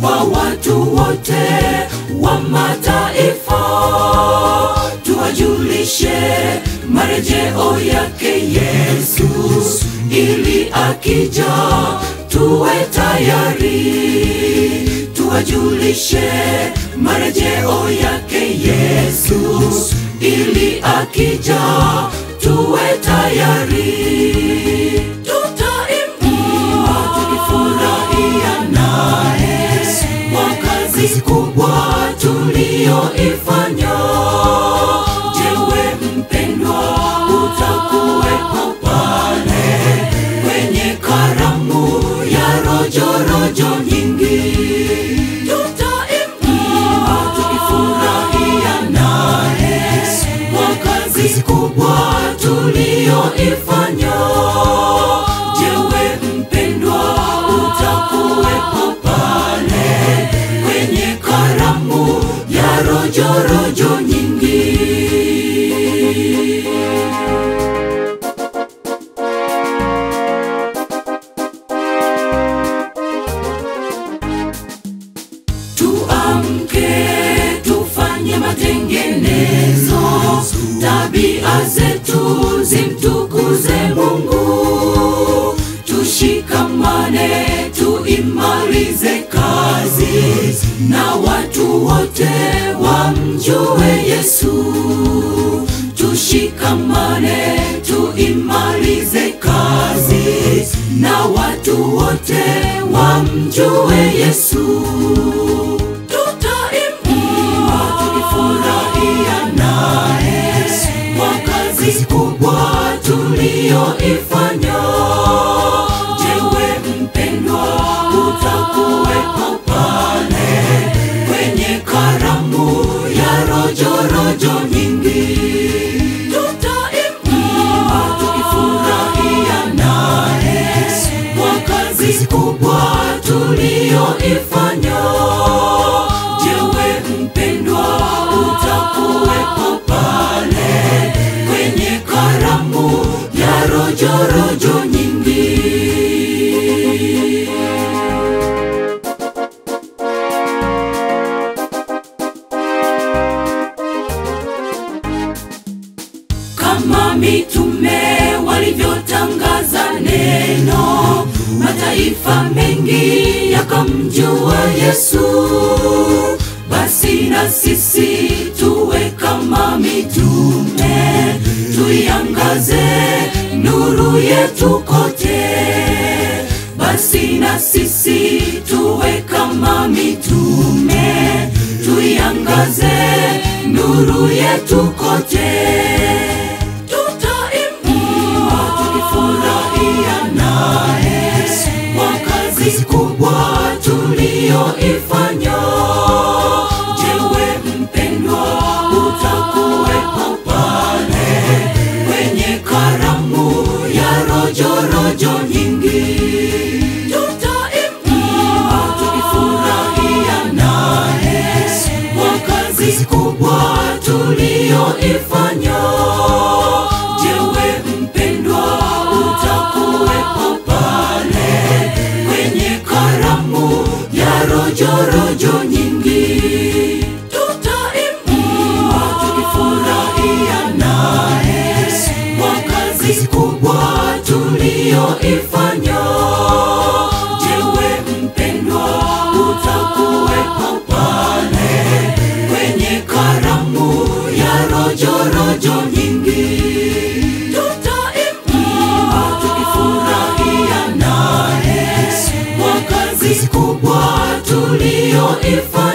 kwa watu wote wa mataifa, tuwajulishe marejeo yake Yesu, ili akija tuwe tayari, tuwajulishe marejeo yake Yesu, ili akija tuwe tayari. Tutaimba tukifurahia naye kwa kazi kubwa tuliyoifanya. Jewe mpendwa, utakuwepo pale kwenye karamu ya rojorojo nyingi. Tutaimba tukifurahia naye kwa kazi kubwa tuliyoifanya. Jewe mpendwa, utakuwepo pale kwenye karamu ya rojorojo nyingi. Tuamke, tufanye matengenezo, tabia zetu zimtukuze Mungu. Tushikamane, tuimalize kazi, na watu wote wamjue Yesu. Tushikamane, tuimalize kazi, na watu wote wamjue Yesu. Tutaimba tukifurahia naye kwa kazi kubwa tuliyoifanya. Jewe mpendwa, utakuwepo pale kwenye karamu ya rojorojo nyingi. Tutaimba tukifurahia naye kwa kazi kubwa tuliyoifanya. Jewe mpendwa, utakuwepo pale kwenye karamu ya rojorojo nyingi. kama mitume walivyotangaza neno, mataifa mengi yakamjua Yesu. Basi na sisi tuwe kama mitume, tuiangaze nuru yetu kote. Basi na sisi tuwe kama mitume, tuiangaze nuru yetu kote. Tutaimba tukifurahia naye kwa kazi kubwa tuliyoifanya. Jewe mpendwa, utakuwepo pale kwenye karamu ya rojorojo nyingi. Tutaimba tukifurahia naye kwa kazi kubwa tuliyoifanya. Jewe mpendwa, utakuwepo pale kwenye karamu ya rojorojo nyingi. Tutaimba tukifurahia naye kwa kazi kubwa tuliyoifanya. Jewe mpendwa, utakuwepo pale kwenye karamu ya rojorojo nyingi. Tutaimba tukifurahia naye kwa kazi kubwa tuliyoifanya.